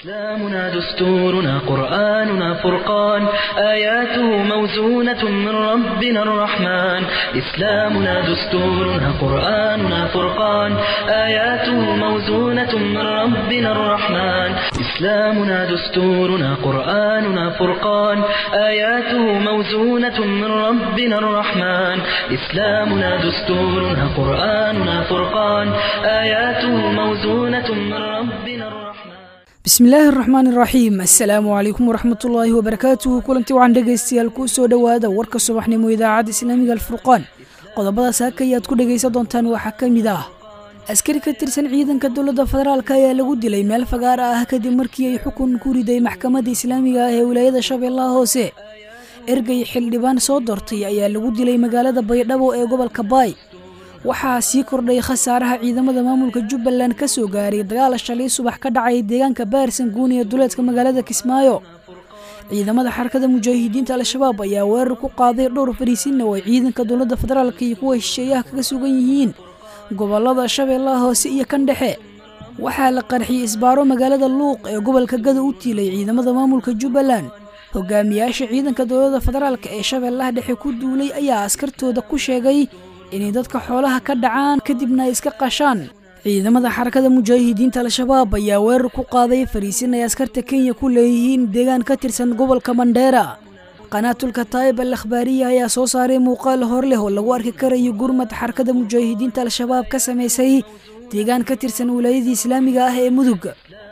إسلامنا دستورنا قرآننا فرقان آياته موزونة من ربنا الرحمن إسلامنا دستورنا قرآننا فرقان آياته موزونة من ربنا الرحمن إسلامنا دستورنا قرآننا فرقان آياته موزونة من ربنا الرحمن إسلامنا دستورنا قرآننا فرقان آياته موزونة من ربنا الرحمن bismillaahi araxmaan iraxiim assalaamu calaykum waraxmatullaahi wabarakaatuhu kulanti waxaan dhegaystayaal kuu soo dhowaada warka subaxnimo idaacadda islaamiga alfurqaan qodobada saaka ayaad ku dhegaysan doontaan waxaa ka mid ah askari ka tirsan ciidanka dowladda federaalk ayaa lagu dilay meel fagaara ah kadib markii ay xukun ku riday maxkamadda islaamiga ah ee wilaayada shabeellaha hoose ergey xildhibaan soo doortay ayaa lagu dilay magaalada baydhabo ee gobolka baay waxaa sii kordhay khasaaraha ciidamada maamulka jubbaland ka soo gaaray dagaal shalay subax ka dhacay deegaanka baarsan guun ee duleedka magaalada kismaayo ciidamada xarakada mujaahidiinta al-shabaab ayaa weerar ku qaaday dhowr fariisinna oo ay ciidanka dowladda federaalk iyo kuwa shisheeyaha kaga sugan yihiin gobolada shabeellaha hoose iyo kan dhexe waxaa la qarxiyey isbaaro magaalada luuq ee gobolka gada u tiilay ciidamada maamulka jubbaland hogaamiyaasha ciidanka dowladda federaalk ee shabeellaha dhexe ku duulay ayaa askartooda ku sheegay inay dadka xoolaha ka dhacaan kadibna ay iska qashaan ciidamada xarakada mujaahidiinta al-shabaab ayaa weerar ku qaaday fariisin ay askarta kenya ku leeyihiin deegaan ka tirsan gobolka mandheera qanaatulka taayib al akhbaariya ayaa soo saaray muuqaal hor leh oo lagu arki karayo gurmad xarakada mujaahidiinta al-shabaab ka samaysay deegaan ka tirsan wilaayadii islaamiga ah ee mudug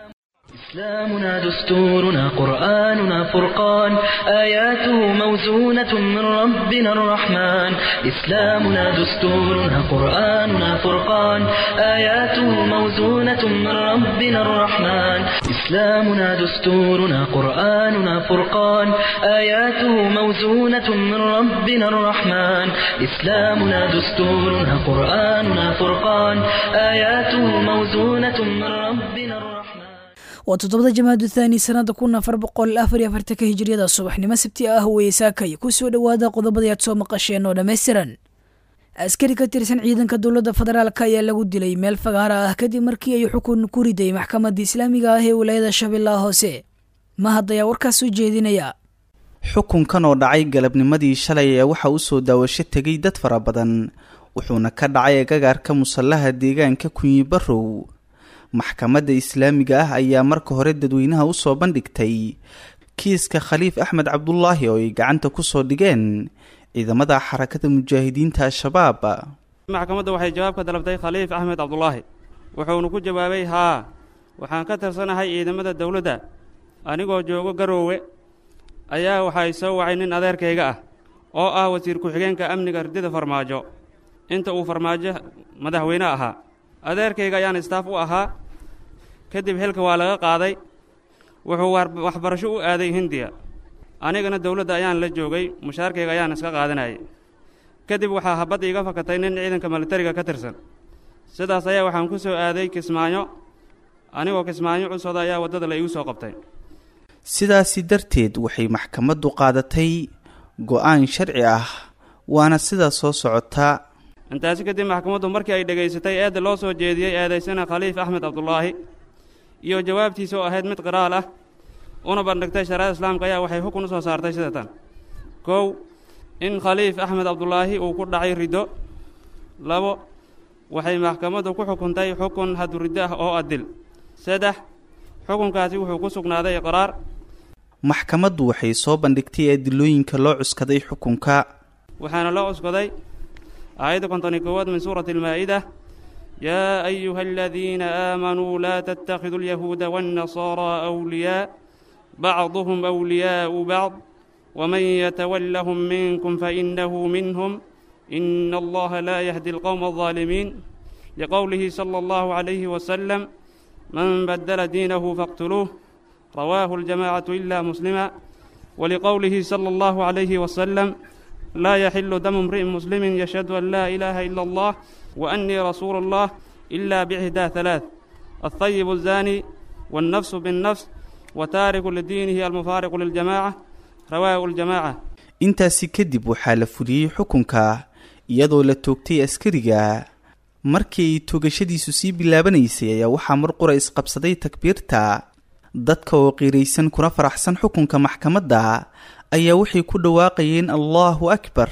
إسلامنا دستورنا قرآننا فرقان آياته موزونة من ربنا الرحمن إسلامنا دستورنا قرآننا فرقان آياته موزونة من ربنا الرحمن إسلامنا دستورنا قرآننا فرقان آياته موزونة من ربنا الرحمن إسلامنا دستورنا قرآننا فرقان آياته موزونة من ربنا الرحمن waa toddobada jamaadu thaani sanada kun afar boqol afar iyo afartanka hijiriyada subaxnimo sabti ah weye saakay ku soo dhowaada qodobadii aad soo maqasheen oo dhammaystiran askari ka tirsan ciidanka dowladda federaalk ayaa lagu dilay meel fagaara ah kadib markii ay xukun ku riday maxkamadda islaamiga ah ee wilaayada shabeellaha hoose mahad ayaa warkaas soo jeedinaya xukunkan oo dhacay galabnimadii shalay ee waxa u soo daawasho tegay dad fara badan wuxuuna ka dhacay agagaarka musallaha deegaanka kunyi barrow maxkamadda islaamiga ah ayaa marka hore dadweynaha usoo bandhigtay kiiska khaliif axmed cabdulaahi oo ay gacanta kusoo dhigeen ciidamada xarakada mujaahidiinta al-shabaab maxkamadda waxay jawaab ka dalabtay khaliif axmed cabdulaahi wuxuuna ku jawaabay haa waxaan ka tirsanahay ciidamada dowladda anigoo joogo garoowe ayaa waxay soo wacay nin adeerkayga ah oo ah wasiir ku-xigeenka amniga ridida farmaajo inta uu farmaajo madaxweyne ahaa adeerkayga ayaan istaaf u ahaa kadib xilka waa laga qaaday wuxuu waxbarasho u aaday hindiya anigana dowladda ayaan la joogay mushaarkayga ayaan iska qaadanayay kadib waxaa habadda iga fakatay nin ciidanka militariga ka tirsan sidaas ayaa waxaan ku soo aaday kismaayo anigoo kismaayo cusooda ayaa waddada la igu soo qabtay sidaasi darteed waxay maxkamaddu qaadatay go-aan sharci ah waana sidaa soo socotaa intaasi kadib maxkamaddu markii ay dhegaysatay eedda loo soo jeediyey eedaysana khaliif axmed cabdulaahi iyo jawaabtiisa oo ahayd mid qiraal ah una bandhigtay shariada islaamka ayaa waxay xukun u soo saartay sida tan kow in khaliif axmed cabdulaahi uu ku dhacay riddo labo waxay maxkamaddu ku xukuntay xukun haduriddo ah oo adil saddex xukunkaasi wuxuu ku sugnaaday iqraar maxkamaddu waxay soo bandhigtay adilooyinka loo cuskaday xukunka waxaana loo cuskaday aayadda konton-iyo koowaad min suurati almaa'ida yaa ayuha aladiina aamanuu laa tattakhiduu alyahuuda waannasaaraa awliyaa bacduhum awliyaa'u bacd waman yatawallahum minkum fainahu minhum ina allaha laa yahdi alqowma aldaalimiin liqowlihi sala allahu calayhi wasalam man badala diinahu faqtuluuh rawaahu aljamacatu ila muslima waliqowlihi sala allahu calayhi wasalam laa yaxilu damu imri'in muslimin yashhadu an laa ilaaha ila allah wa annii rasuulu allah ila bixdaa halaath alhayibu azaani wاlnafsu biاnnafs wa taariku lidiinihi almufaariqu liljamaca rawaahu aljamaca intaasi kadib waxaa la fuliyey xukunka iyadoo la toogtay askariga markii ay toogashadiisu sii bilaabanaysay ayaa waxaa mar qura isqabsaday takbiirta dadka oo qiiraysan kuna faraxsan xukunka maxkamadda ayaa waxay ku dhawaaqayeen allahu akbar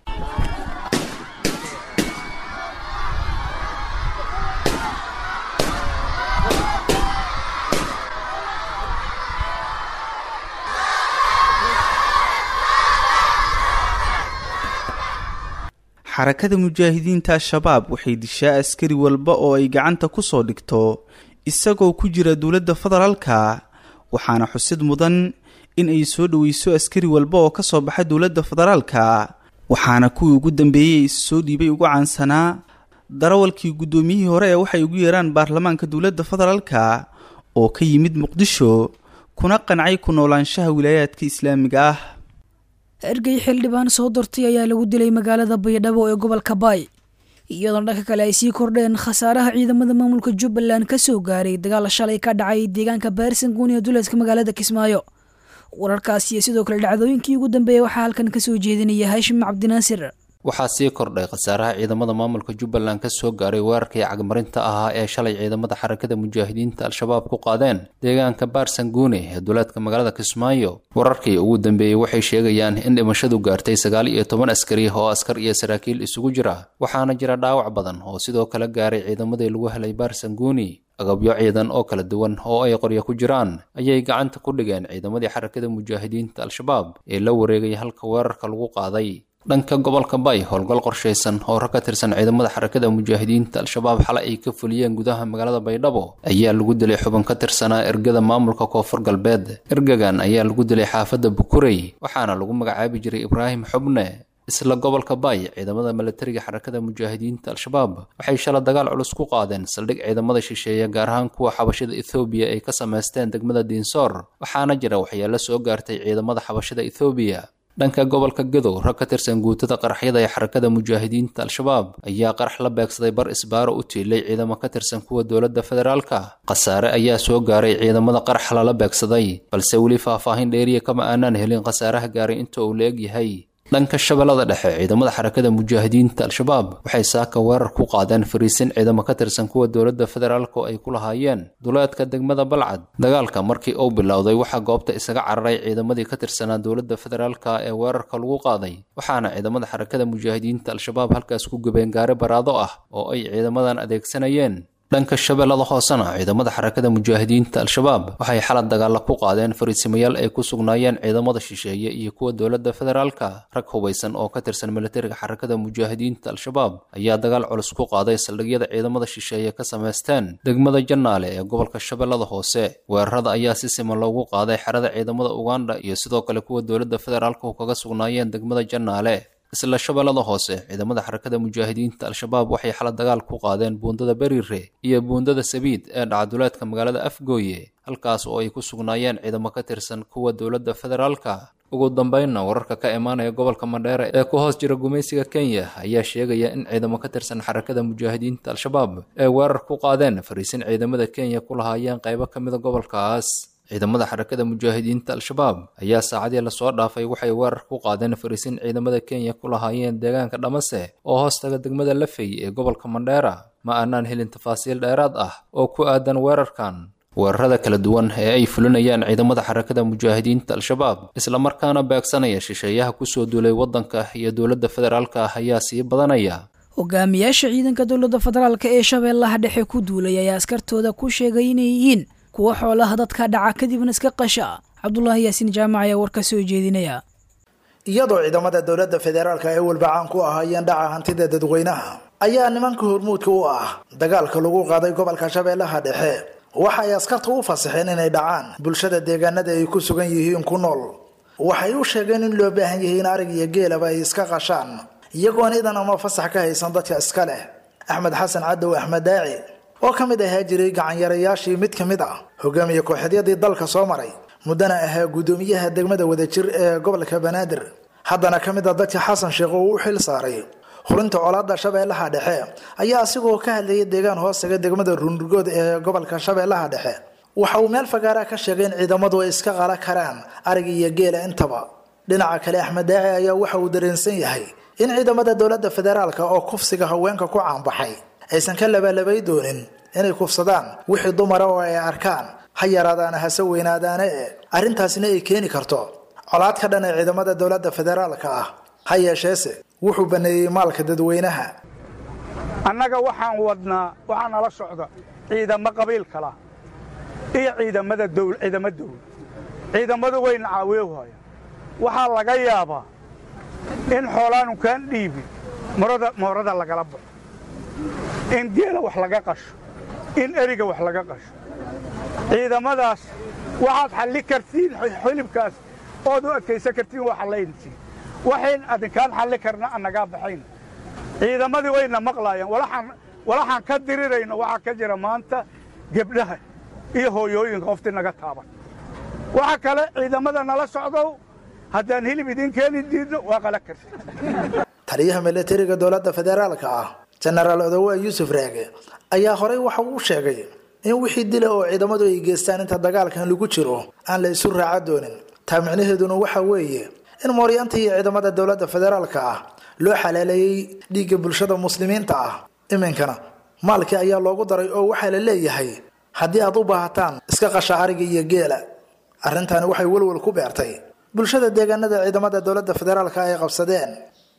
xarakada mujaahidiinta al-shabaab waxay dishaa askari walba oo ay gacanta ku soo dhigto isagoo ku jira dowladda federaalka waxaana xusid mudan in ay soo dhoweyso askari walba oo ka soo baxa dowladda federaalka waxaana kuwii ugu dambeeyey is soo dhiibay ugu caansanaa darawalkii guddoomiyihii hore ee waxay ugu yeeraan baarlamaanka dowladda federaalka oo ka yimid muqdisho kuna qancay ku noolaanshaha wilaayaadka islaamiga ah ergey xildhibaan soo dortay ayaa lagu dilay magaalada baydhabo ee gobolka baay iyadoona dhanka kale ay sii kordheen khasaaraha ciidamada maamulka jubbaland ka soo gaaray dagaal shalay ka dhacay deegaanka baarsanguun ee duleedka magaalada kismaayo wararkaas iyo sidoo kale dhacdooyinkii ugu dambeeyay waxaa halkan kasoo jeedinaya haashim cabdinaasir waxaa sii kordhay khasaaraha ciidamada maamulka jubbaland ka soo gaaray weerarkii cagmarinta ahaa ee shalay ciidamada xarakada mujaahidiinta al-shabaab ku qaadeen deegaanka baarsanguune ee duleedka magaalada kismaayo wararkii ugu dambeeyey waxay sheegayaan in dhimashadu gaartay sagaal iyo toban askari oo askar iyo saraakiil isugu jira waxaana jira dhaawac badan oo sidoo kale gaaray ciidamadii lagu helay baarsanguuni agabyo ciidan oo kala duwan oo ay qoryo ku jiraan ayay gacanta ku dhigeen ciidamadii xarakada mujaahidiinta al-shabaab ee la wareegay halka weerarka lagu qaaday dhanka gobolka bay howlgal qorshaysan oo rag ka tirsan ciidamada xarakada mujaahidiinta al-shabaab xale ay ka fuliyeen gudaha magaalada baydhabo ayaa lagu dilay xubin ka tirsanaa ergada maamulka koonfur galbeed ergagan ayaa lagu dilay xaafadda bukurey waxaana lagu magacaabi jiray ibraahim xubne isla gobolka bay ciidamada milatariga xarakada mujaahidiinta al-shabaab waxay shala dagaal culus ku qaadeen saldhig ciidamada shisheeye gaar ahaan kuwa xabashada ethoobiya ay ka samaysteen degmada diinsoor waxaana jira waxyaalo soo gaartay ciidamada xabashada ethoobiya dhanka gobolka gadow rag ka tirsan guutada qaraxyada ee xarakada mujaahidiinta al-shabaab ayaa qarax la beegsaday bar isbaaro u tiilay ciidamo ka tirsan kuwa dowladda federaalka khasaare ayaa soo gaaray ciidamada qarax lala beegsaday balse weli faahfaahin dheeriya kama aanaan helin khasaaraha gaaray inta uu la eg yahay dhanka shabeellada dhexe ciidamada xarakada mujaahidiinta al-shabaab waxay saaka weerar ku qaadeen fariisin ciidamo ka tirsan kuwa dowladda federaalk oo ay ku lahaayeen duleedka degmada balcad dagaalka markii uu bilowday waxaa goobta isaga cararay ciidamadii ka tirsanaa dowladda federaalka ee weerarka lagu qaaday waxaana ciidamada xarakada mujaahidiinta al-shabaab halkaas ku gubeen gaari baraado ah oo ay ciidamadan adeegsanayeen dhanka shabeellada hoosena ciidamada xarakada mujaahidiinta al-shabaab waxay xalad dagaalla ku qaadeen fariisimayaal ay ku sugnaayeen ciidamada shisheeye iyo kuwa dowladda federaalka rag hubaysan oo ka tirsan militariga xarakada mujaahidiinta al-shabaab ayaa dagaal culus ku qaaday saldhigyada ciidamada shisheeye ka samaysteen degmada jannaale ee gobolka shabeellada hoose weerarada ayaa si siman loogu qaaday xerada ciidamada uganda iyo sidoo kale kuwa dowladda federaalku kaga sugnaayeen degmada jannaale isla shabeellada hoose ciidamada xarakada mujaahidiinta al-shabaab waxay xala dagaal ku qaadeen buundada berire iyo buundada sabiid ee dhacaduleedka magaalada afgooye halkaas oo ay ku sugnaayeen ciidamo ka tirsan kuwa dowladda federaalka ugu dambeynna wararka ka imaanaya gobolka mandheere ee ku hoos jira gumaysiga kenya ayaa sheegaya in ciidamo ka tirsan xarakada mujaahidiinta al-shabaab ay weerar ku qaadeen fariisin ciidamada kenya ku lahaayeen qaybo ka mida gobolkaas ciidamada xarakada mujaahidiinta al-shabaab ayaa saacadii lasoo dhaafay waxay weerar ku qaadeen fariisin ciidamada kenya ku lahaayeen deegaanka dhamase oo hoostaga degmada lafey ee gobolka mandheera ma aanaan helin tafaasiil dheeraad ah oo ku aadan weerarkan weerarada kala duwan ee ay fulinayaan ciidamada xarakada mujaahidiinta al-shabaab islamarkaana beegsanaya shisheeyaha kusoo duulay waddanka iyo dowladda federaalka ah ayaa sii badanaya hogaamiyaasha ciidanka dowladda federaalk ee shabeellaha dhexe ku duulay ayaa askartooda ku sheegay inay yihiin kuwa xoolaha dadka dhaca kadibna iska qasha cabdulaahi yaasiin jaamac ayaa war ka soo jeedinaya iyadoo ciidamada dowladda federaalka ay walbacaan ku ahaayeen dhaca hantida dadweynaha ayaa nimanka hormuudka u ah dagaalka lagu qaaday gobolka shabeellaha dhexe waxa ay askarta u fasaxeen inay dhacaan bulshada deegaanada ay ku sugan yihiin ku nool waxay u sheegeen in loo baahan yahay in arig iyo geelaba ay iska qashaan iyagoon idan ama fasax ka haysan dadka iska leh axmed xasan cadow axmed daaci oo ka mid ahaa jiray gacanyarayaashii mid ka mid ah hogaamiye kooxeedyadii dalka soo maray muddana ahaa guddoomiyaha degmada wadajir ee gobolka banaadir haddana ka mid a dadka xasan sheekh oo u xil saaray hurinta colaada shabeellaha dhexe ayaa asigoo ka hadlayay deegaan hoostaga degmada ruunrugood ee gobolka shabeellaha dhexe waxa uu meel fagaara ka sheegay in ciidamadu ay iska qala karaan arig iyo geela intaba dhinaca kale axmed daaci ayaa waxa uu dareensan yahay in ciidamada dowladda federaalka oo kufsiga haweenka ku caanbaxay aysan ka labalabay doonin inay kufsadaan wixii dumara oo ay arkaan ha yaraadaana hase weynaadaane e arrintaasina ay keeni karto colaad ka dhan ee ciidamada dowladda federaalka ah ha yeesheese wuxuu baneeyey maalka dadweynaha annaga waxaan wadnaa waxaa nala socda ciidamo qabiil kala iyo ciidamada dowl ciidamo dowl ciidamadu wayna caaweewhaya waxaa laga yaabaa in xoolaanu kaan dhiibin morada moorada lagala baxo in geela wax laga qasho in eriga wax laga qasho ciidamadaas waxaad xalli kartiin xilibkaas ood u adkaysan kartiin waa xallayntiin waxayn adinkaan xalli karna annagaa baxayn ciidamadii wayna maqlaayaan walaxaan ka dirirayno waxaa ka jira maanta gebdhaha iyo hooyooyinka qoftii naga taaban waxa kale ciidamada nala socdow haddaan hilib idiin keeni diidno waa qala karti taliyaha milatariga dowladda federaalka ah jenaraal odowa yuusuf raage ayaa horey waxa uu sheegay in wixii dila oo ciidamadu ay geystaan inta dagaalkan lagu jiro aan la isu raaca doonin taa micnaheeduna waxa weeye in mooryaanta iyo ciidamada dowladda federaalka ah loo xalaaleeyey dhiigga bulshada muslimiinta ah iminkana maalkii ayaa loogu daray oo waxaa la leeyahay haddii aad u baahataan iska qasha ariga iyo geela arrintaani waxay welwel ku beertay bulshada deegaanada ciidamada dowladda federaalka ay qabsadeen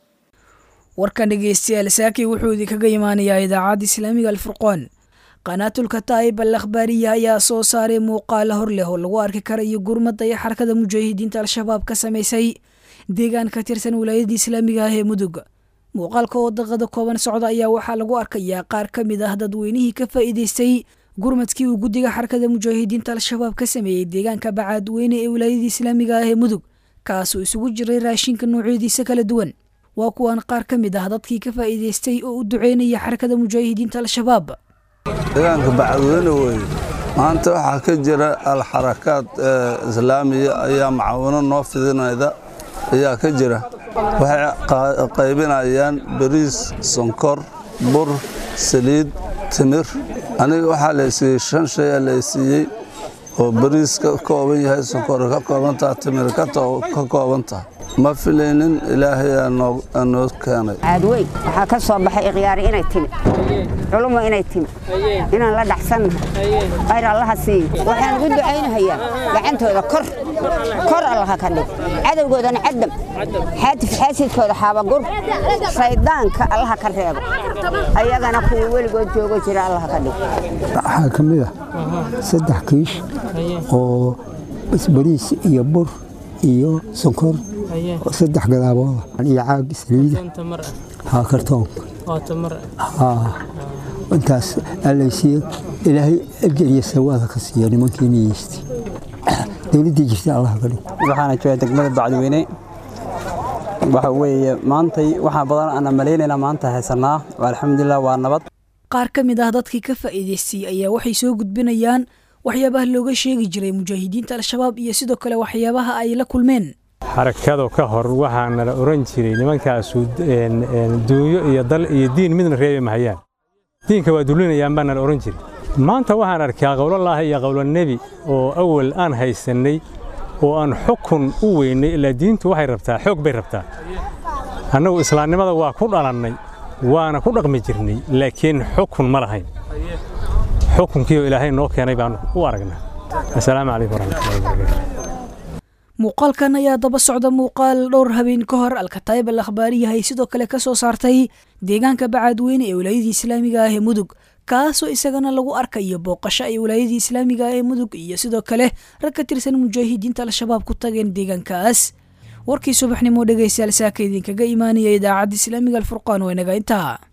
warkan dhegeystayaal saaki wuxuu idinkaga imaanayaa idaacadda islaamiga alfurqoon qanaatulka taa'ib al akhbaariya ayaa soo saaray muuqaala hor leh oo lagu arki karayo gurmadda iyo xarakada mujaahidiinta al-shabaab ka samaysay deegaan ka tirsan wilaayadda islaamiga ah ee mudug muuqaalka oo daqada kooban socda ayaa waxaa lagu arkayaa qaar ka mid ah dadweynihii ka faa'iidaystay gurmadkii uu guddiga xarakada mujaahidiinta al-shabaab ka sameeyey deegaanka bacaadweyne ee wilaayadda islaamiga ah ee mudug kaasoo isugu jiray raashinka noocyadiisa kala duwan waa kuwan qaar ka mid ah dadkii ka faa'iidaystay oo u duceynaya xarakada mujaahidiinta al-shabaab deegaanka bacadweyne weeye maanta waxaa ka jira alxarakaad islaamiya ayaa macaawino noo fidinayda ayaa ka jira waxay qaybinayaan bariis sonkor bur saliid timir aniga waxaa laysiiyey shan shay aa laysiiyey oo bariis ka kooban yahay sonkor ka koobantaha timir ka koobantaha ma filaynin ilaahay aa noo keenay caadweyn waxaa ka soo baxay ikhyaari inay timi culumo inay timi inaan la dhacsannahay khayr allaha siiyo waxaan ugu ducaynahayaa gacantooda kor kor allaha ka dhig cadowgoodana caddam xaatif xaasidkooda xaabagur shayddaanka allaha ka reebo ayagana kuwii weligood joogo jira allaha ka dhig waxaa ka mid ah saddex kiish oo bariis iyo bur iyo sonkor saddex gadaabood iyo caag saliida haa kartoonka intaas alaysiiye ilaahay ajariya sawaada ka siiya nimankiina yeystay dowladdii jirta allah ka dhig waxaana jooga degmada bacdweyne waxa weeye maantay waxaa badan aana malaynaynaa maanta haysanaa alxamdulilah waa nabad qaar ka mid ah dadkii ka faa'iidaystay ayaa waxay soo gudbinayaan waxyaabaha looga sheegi jiray mujaahidiinta al-shabaab iyo sidoo kale waxyaabaha ay la kulmeen xarakado ka hor waxaana la oran jiray nimankaasu duunyo iyo dal iyo diin midna reebi mahayaan diinka waa dulinayaan baana la oran jiray maanta waxaan arkaa qowlolaahi iyo qowlonebi oo awal aan haysannay oo aan xukun u weynay ilaa diintu waxay rabtaa xoog bay rabtaa annagu islaamnimada waa ku dhalannay waana ku dhaqmi jirnay laakiin xukun ma lahayn xukunkiioo ilaahay noo keenay baan u aragnaa assalaamu calaykum waraxmatullahi wabarakaatu muuqaalkan ayaa daba socda muuqaal dhowr habeen ka hor alkataayib al akhbaariyahay sidoo kale ka soo saartay deegaanka bacaadweyne ee wilaayadii islaamiga ah ee mudug kaasoo isagana lagu arkayo booqasho ay wilaayadii islaamiga ah ee mudug iyo sidoo kale rag ka tirsan mujaahidiinta al-shabaab ku tageen deegaankaas warkii subaxnimo dhegaystayaal saaka idinkaga imaanaya idaacadda islaamiga alfurqaan waa inaga intaa